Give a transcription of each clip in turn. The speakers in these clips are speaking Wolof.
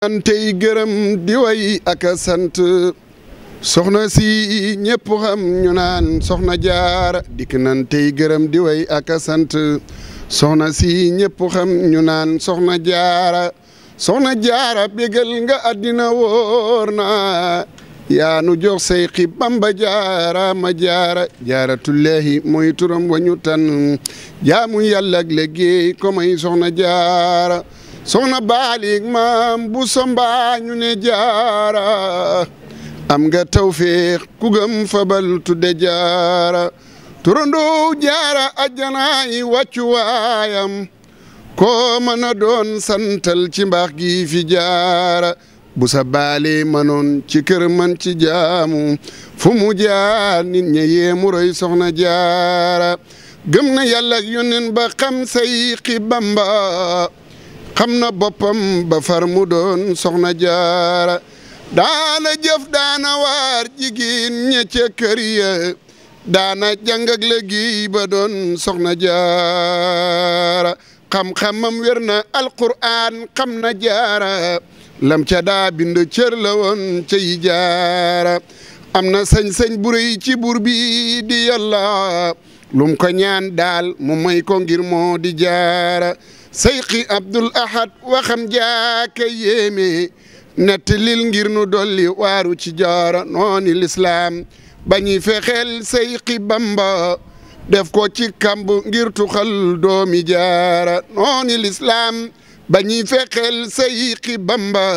antey gërëm di way ak a sant soxna si ñëpp xam ñu naan soxna jaara dikk nan tey gërëm di way ak a sant soxna si ñëpp xam ñu naan soxna jaara soxna jaara bégal nga àddina wóor na yaa nu jox say xi bamba jaara ma jaara jaaratullahi mooy turam wa ñu tan jaamu yàlla ak liggéey ko may soxna jaara soxna baalik maam bu somba ñu ne jaara am nga tawféex ku gëm fabal tudde jaara turandoo jaara ajjanaay wàccu waayam koo mën a doon santal ci mbaax gi fi jaara bu sa baale manoon ci kër man ci jaamu fu mu jaar nit ña yéemu roy soxna jaara gëm na yàlla ak yónneen ba xam say xi bamba xam na boppam ba far mu doon soxna jaara daana jëf daana waar jigéen ña ca kër ya daana jàng ak léegi ba doon soxna jaara xam-xamam wér na alquraan xam na jaara lam ca daa bind cër la woon cay jaara am na sañ-sañ bu rëy ci buur bi di yàlla lum ko ñaan daal mu may ko ngir moo di jaara sayxi abdul ahad waxam jaaka yéeme netti lil ngir nu dolli waaru ci jaara nooni lislaam bañuy fexeel sayxi bamba def ko ci kamb ngir tuxal doomi jaara nooni lislaam bañuy fexeel sayxi bamba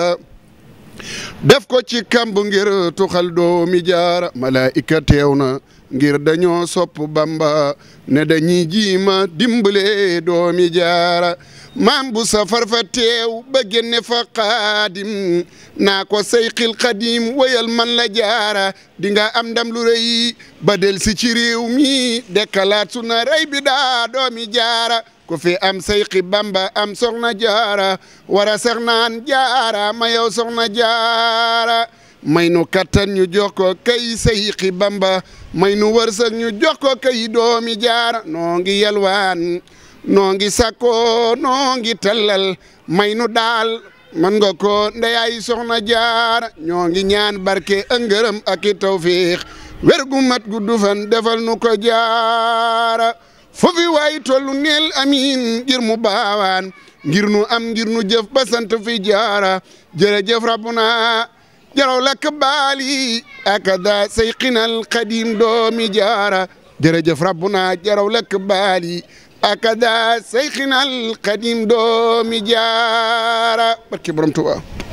def ko ci kamb ngir tuxal doomi jaara malaika teew na ngir dañoo sopp bamba ne dañuy jiima dimbale doomi jaara maam bu safar fa teew ba génne fa xaadim naa ko sayxil xadim wayal man la jaara di nga am ndam lu rëy ba del si ci réew mi dekkalaat su na rey bi daa doomi jaara ku fi am sayxi bamba am soxna jaara wara sax naan jaara ma yow soxna jaara may nu kattan ñu jox ko kay sayxi bamba may nu wërsëg ñu jox ko kay doomi jaara noo ngi yalwaan noo ngi sakko noo ngi tallal may nu daal man nga ko ndeyay soxna jaara ñoo ngi ñaan barke ak ngërëm ak i tawfiix wér gu mat gu dufan defal nu ko jaara foofi waay tollu neel amiin ngir mu baawaan ngir nu am ngir nu jëf ba sant fi jaara jërëjëf rabbuna jaraw lakk baali akada sayqinal qadim doomi jaara jërëjëf rabbuna jaraw lakk baali akada sayqinal qadim doomi jaara barke borom Tuubaa